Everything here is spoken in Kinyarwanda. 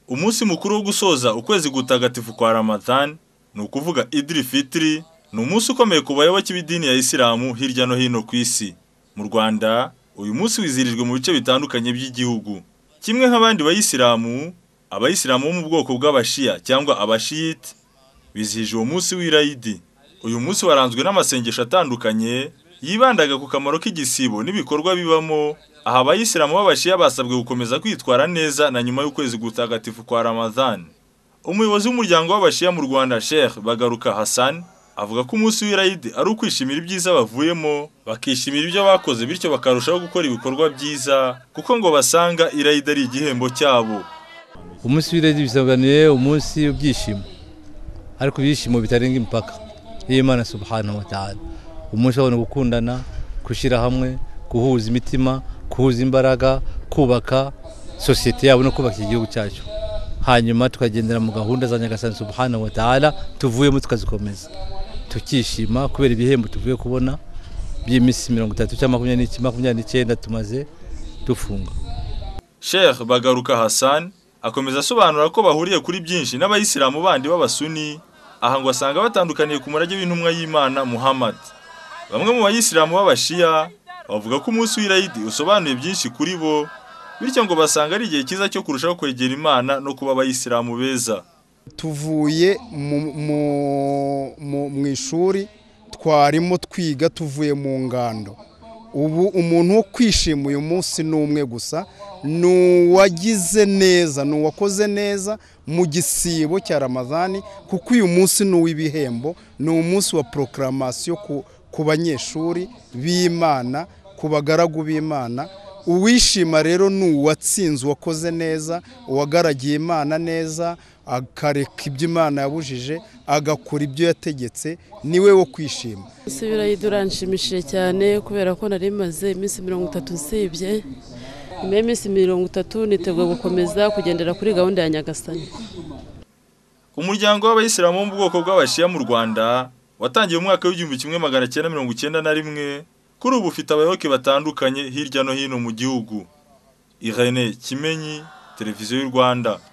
Umunsi mukuru wo gusoza ukwezi gutagatifu kwa Ramadhan, ni ukuvuga Idil Fitri, ni umunsi ukomeye ku bayoboke b'idini ya Isilamu hirya no hino ku isi. Mu Rwanda, uyu munsi wizihirijwe mu bice bitandukanye by'igihugu. Kimwe nk'abandi bayisilamu, abayisilamu bo mu bwoko bw'abashiya cyangwa abashiyite, bizihije uwo munsi w'irayidi. Uyu munsi waranzwe n'amasengesho atandukanye, yibandaga ku kamaro k'igisibo n'ibikorwa bibamo, aha abayisilamu b'abashiya basabwe gukomeza kwitwara neza na nyuma y'ukwezi gutagatifu kwa Ramadhan. Umuyobozi w'umuryango w'abashiya mu Rwanda Sheikh Bagaruka Hassan, avuga ko umunsi w'irayidi ari ukwishimira ibyiza bavuyemo, bakishimira ibyo bakoze bityo bakarushaho gukora ibikorwa byiza, kuko ngo basanga irayidi ari igihembo cyabo. umunsi w'irayidi bisobanuye umunsi w'ibyishimo ariko ibyishimo bitarenga imipaka y'imana subhanahu wa ta'ala umunsi w'abantu gukundana gushyira hamwe guhuza imitima guhuza imbaraga kubaka sosiyete yabo no kubaka igihugu cyacu hanyuma tukagendera mu gahunda za nyagasani subhanahu wa ta'ala tuvuyemo tukazikomeza tukishima kubera ibihembo tuvuye kubona by'iminsi mirongo itatu cyangwa makumyabiri n'iki makumyabiri n'icyenda tumaze dufunga Sheikh Bagaruka Hassan akomeza asobanura ko bahuriye kuri byinshi n'abayisilamu bandi b'abasuni, aha ngo asanga batandukaniye ku murage w'intumwa y'Imana Muhammad. Bamwe mu bayisilamu b'abashiya bavuga ko umunsi w'irayidi usobanuye byinshi kuri bo, bityo ngo basanga ari igihe cyiza cyo kurushaho kwegera Imana no kuba abayisilamu beza. tuvuye mu- mu- mu- mu ishuri twarimo twiga tuvuye mu ngando ubu umuntu wo kwishima uyu munsi ni umwe gusa ni uwagize neza ni uwakoze neza mu gisibo cya ramazani kuko uyu munsi ni uw'ibihembo ni umunsi wa porokaramasiyo ku- ku banyeshuri b'imana ku bagaragu b'imana uwishima rero ni uwatsinze uwakoze neza uwagaragiye imana neza akareka ibyo imana yabujije agakora ibyo yategetse niwe wo kwishima Isubira uranshimishije cyane kubera ko nari maze iminsi mirongo itatu nsibye nyuma y'iminsi mirongo itatu nitegura gukomeza kugendera kuri gahunda ya nyagasani Umuryango w'abayisilamu wo mu bwoko bw'abashiya mu Rwanda watangiye mu mwaka w'igihumbi kimwe magana cyenda mirongo icyenda na rimwe, kuri ubu ufite abayoboke batandukanye hirya no hino mu gihugu. Irene Kimenyi, Televiziyo y'u Rwanda.